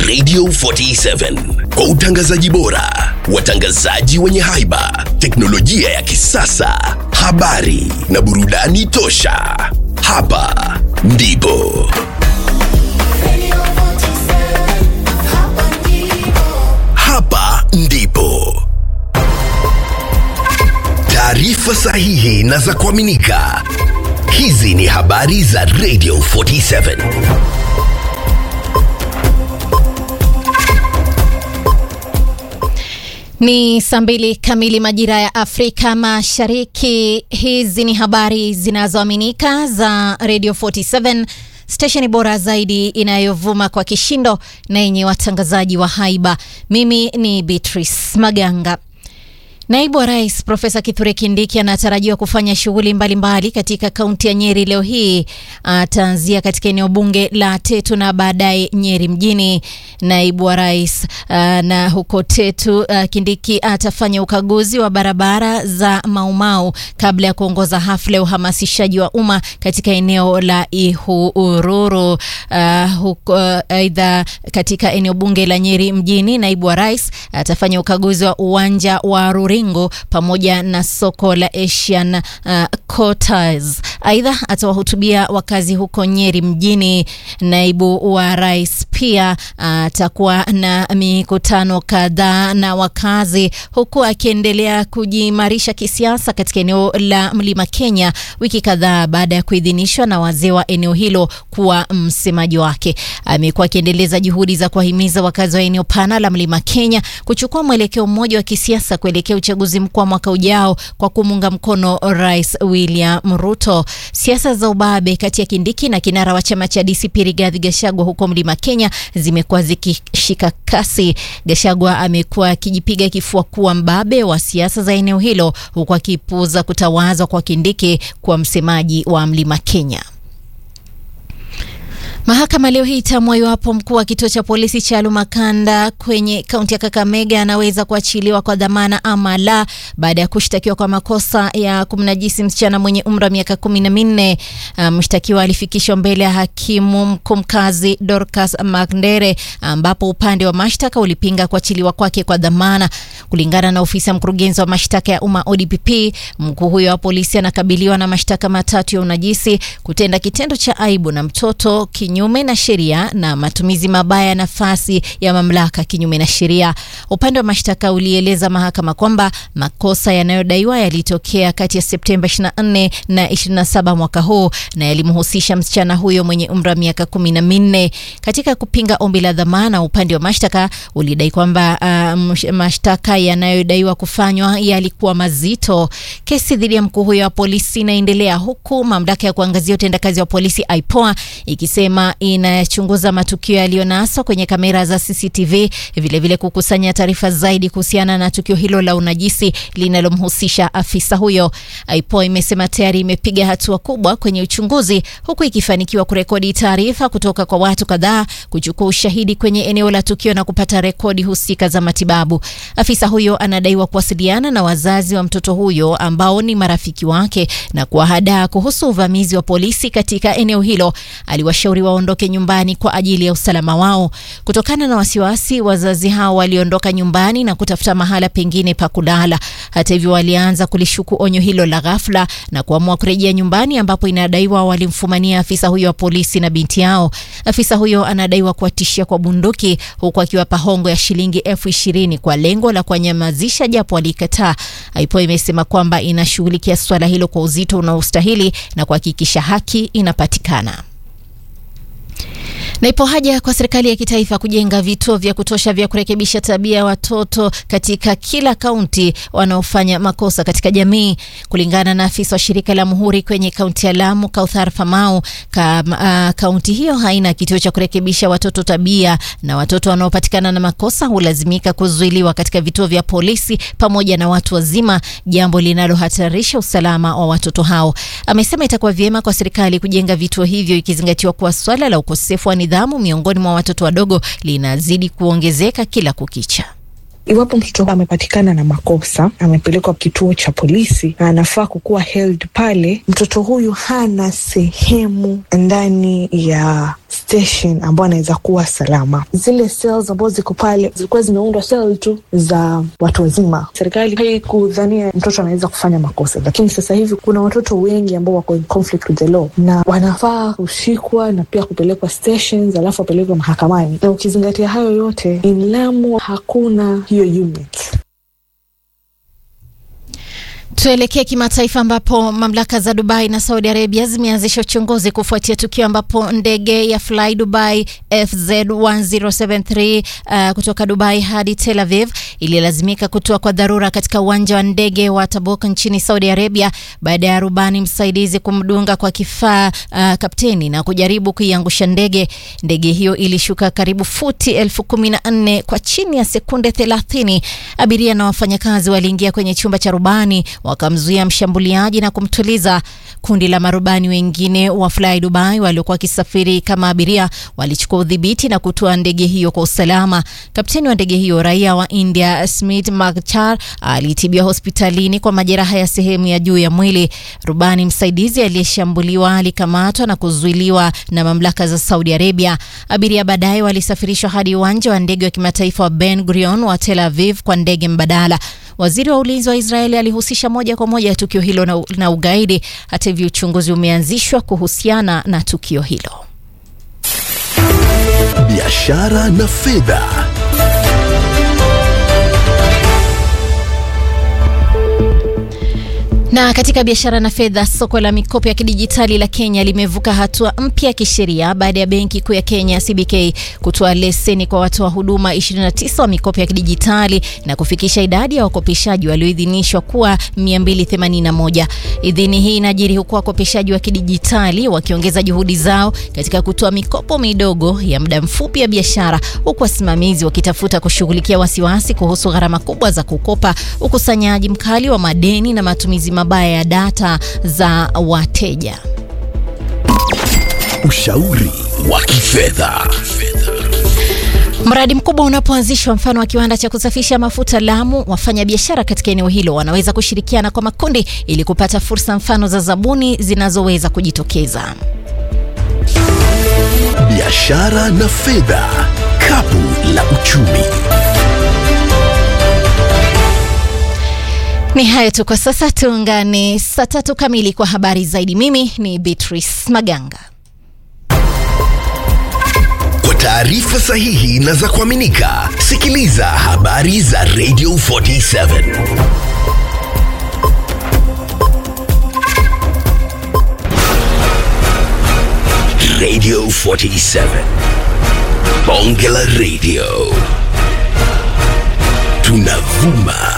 Radio 47 kwa utangazaji bora, watangazaji wenye haiba, teknolojia ya kisasa, habari na burudani tosha. Hapa ndipo hapa ndipo taarifa sahihi na za kuaminika. Hizi ni habari za Radio 47. Ni saa mbili kamili majira ya Afrika Mashariki. Hizi ni habari zinazoaminika za Radio 47, stesheni bora zaidi inayovuma kwa kishindo na yenye watangazaji wa haiba. Mimi ni Beatrice Maganga. Naibu wa Rais Profesa Kithure Kindiki anatarajiwa kufanya shughuli mbalimbali katika kaunti ya Nyeri leo hii. Ataanzia katika eneo bunge la Tetu na baadaye Nyeri mjini. Naibu wa Rais uh, na huko Tetu uh, Kindiki atafanya ukaguzi wa barabara za Maumau kabla ya kuongoza hafla ya uhamasishaji wa umma katika eneo la Ihururu. Uh, huko aidha, uh, katika eneo bunge la Nyeri mjini, naibu wa rais atafanya ukaguzi wa uwanja wa Ruri pamoja na soko la Asian uh, Quarters. Aidha, atawahutubia wakazi huko Nyeri mjini. Naibu wa rais pia atakuwa uh, na mikutano kadhaa na wakazi, huku akiendelea kujiimarisha kisiasa katika eneo la Mlima Kenya, wiki kadhaa baada ya kuidhinishwa na wazee wa eneo hilo kuwa msemaji wake. Amekuwa akiendeleza juhudi za kuwahimiza wakazi wa eneo pana la Mlima Kenya kuchukua mwelekeo mmoja wa kisiasa kuelekea uchaguzi mkuu wa mwaka ujao kwa kumunga mkono Rais William Ruto. Siasa za ubabe kati ya Kindiki na kinara wa chama cha DCP Rigathi Gachagua huko Mlima Kenya zimekuwa zikishika kasi. Gachagua amekuwa akijipiga kifua kuwa mbabe wa siasa za eneo hilo huku akipuuza kutawazwa kwa Kindiki kuwa msemaji wa Mlima Kenya. Mahakama leo hii itaamua iwapo mkuu wa kituo cha polisi cha Lumakanda kwenye kaunti ya Kakamega anaweza kuachiliwa kwa dhamana ama la, baada ya kushtakiwa kwa makosa ya kumnajisi msichana mwenye umri wa miaka kumi na minne. Mshtakiwa um, alifikishwa mbele ya hakimu mkuu mkazi Dorcas Magndere, ambapo upande wa mashtaka ulipinga kuachiliwa kwake kwa dhamana. Kulingana na ofisi ya mkurugenzi wa mashtaka ya umma ODPP, mkuu huyo wa polisi anakabiliwa na mashtaka matatu ya unajisi, kutenda kitendo cha aibu na mtoto kinyume na sheria na matumizi mabaya ya nafasi ya mamlaka kinyume na sheria. Upande wa mashtaka ulieleza mahakama kwamba makosa yanayodaiwa yalitokea kati ya Septemba 24 na 27 mwaka huu na yalimhusisha msichana huyo mwenye umri wa miaka kumi na minne. Katika kupinga ombi la dhamana, upande wa mashtaka ulidai kwamba uh, mashtaka yanayodaiwa kufanywa yalikuwa mazito. Kesi dhidi ya mkuu huyo wa polisi inaendelea huku mamlaka ya kuangazia utendakazi wa polisi IPOA ikisema inachunguza matukio yaliyonaswa kwenye kamera za CCTV, vilevile vile kukusanya taarifa zaidi kuhusiana na tukio hilo la unajisi linalomhusisha afisa huyo. IPOA imesema tayari imepiga hatua kubwa kwenye uchunguzi, huku ikifanikiwa kurekodi taarifa kutoka kwa watu kadhaa, kuchukua ushahidi kwenye eneo la tukio na kupata rekodi husika za matibabu. Afisa huyo anadaiwa kuwasiliana na wazazi wa mtoto huyo ambao ni marafiki wake na kuwahadaa kuhusu uvamizi wa polisi katika eneo hilo. Aliwashauri waondoke nyumbani kwa ajili ya usalama wao. Kutokana na wasiwasi, wazazi hao waliondoka nyumbani na kutafuta mahala pengine pa kulala. Hata hivyo, walianza kulishuku onyo hilo la ghafla na kuamua kurejea nyumbani, ambapo inadaiwa walimfumania afisa huyo wa polisi na binti yao. Afisa huyo anadaiwa kuwatishia kwa bunduki, huku akiwapa hongo ya shilingi elfu ishirini kwa lengo la kuwanyamazisha, japo walikataa. IPOA imesema kwamba inashughulikia suala hilo kwa uzito unaostahili na kuhakikisha haki inapatikana na ipo haja kwa serikali ya kitaifa kujenga vituo vya kutosha vya kurekebisha tabia ya watoto katika kila kaunti wanaofanya makosa katika jamii. Kulingana na afisa wa shirika la Muhuri kwenye kaunti ya Lamu, Kauthar Famau, kaunti uh, hiyo haina kituo cha kurekebisha watoto tabia, na watoto wanaopatikana na makosa hulazimika kuzuiliwa katika vituo vya polisi pamoja na watu wazima, jambo linalohatarisha usalama wa watoto hao. Amesema itakuwa vyema kwa serikali kujenga vituo hivyo ikizingatiwa kuwa swala la ukosefu wa nidhamu miongoni mwa watoto wadogo linazidi kuongezeka kila kukicha. Iwapo mtoto amepatikana na makosa, amepelekwa kituo cha polisi na anafaa kukuwa held pale, mtoto huyu hana sehemu ndani ya station ambayo anaweza kuwa salama. Zile cells ambazo ziko pale zilikuwa zimeundwa cell tu za watu wazima. Serikali haikudhania mtoto anaweza kufanya makosa, lakini sasa hivi kuna watoto wengi ambao wako in conflict with the law na wanafaa kushikwa na pia kupelekwa stations, alafu wapelekwe mahakamani. Na ukizingatia hayo yote, in Lamu hakuna hiyo unit. Tuelekee kimataifa ambapo mamlaka za Dubai na Saudi Arabia zimeanzisha uchunguzi kufuatia tukio ambapo ndege ya Fly Dubai FZ1073 uh, kutoka Dubai hadi Tel Aviv ililazimika kutua kwa dharura katika uwanja wa ndege wa Tabuk nchini Saudi Arabia baada ya rubani msaidizi kumdunga kwa kifaa uh, kapteni na kujaribu kuiangusha ndege. Ndege hiyo ilishuka karibu futi elfu kumi na nne kwa chini ya sekunde 30. Abiria na wafanyakazi waliingia kwenye chumba cha rubani wakamzuia mshambuliaji na kumtuliza. Kundi la marubani wengine wa Fly Dubai waliokuwa wakisafiri kama abiria walichukua udhibiti na kutoa ndege hiyo kwa usalama. Kapteni wa ndege hiyo raia wa India Smith Magchar alitibiwa hospitalini kwa majeraha ya sehemu ya juu ya mwili. Rubani msaidizi aliyeshambuliwa alikamatwa na kuzuiliwa na mamlaka za Saudi Arabia. Abiria baadaye walisafirishwa hadi uwanja wa ndege wa kimataifa wa Ben Gurion wa Tel Aviv kwa ndege mbadala. Waziri wa ulinzi wa Israeli alihusisha moja kwa moja tukio hilo na, na ugaidi. Hata hivyo, uchunguzi umeanzishwa kuhusiana na tukio hilo. Biashara na fedha. Na katika biashara na fedha, soko la mikopo ya kidijitali la Kenya limevuka hatua mpya ya kisheria baada ya benki kuu ya Kenya CBK kutoa leseni kwa watoa huduma 29 wa mikopo ya kidijitali na kufikisha idadi ya wakopeshaji walioidhinishwa kuwa 281. Idhini hii inajiri huku wakopeshaji wa kidijitali wakiongeza juhudi zao katika kutoa mikopo midogo ya muda mfupi ya biashara, huku wasimamizi wakitafuta kushughulikia wasiwasi kuhusu gharama kubwa za kukopa, ukusanyaji mkali wa madeni na matumizi mabaya ya data za wateja. Ushauri wa kifedha. Mradi mkubwa unapoanzishwa, mfano wa kiwanda cha kusafisha mafuta Lamu, wafanyabiashara katika eneo hilo wanaweza kushirikiana kwa makundi ili kupata fursa mfano za zabuni zinazoweza kujitokeza. Biashara na fedha, kapu la uchumi. Ni hayo tu kwa sasa, tuungane saa tatu kamili kwa habari zaidi. Mimi ni Beatrice Maganga. Kwa taarifa sahihi na za kuaminika, sikiliza habari za Radio 47 Radio 47 Bonge la Radio, tunavuma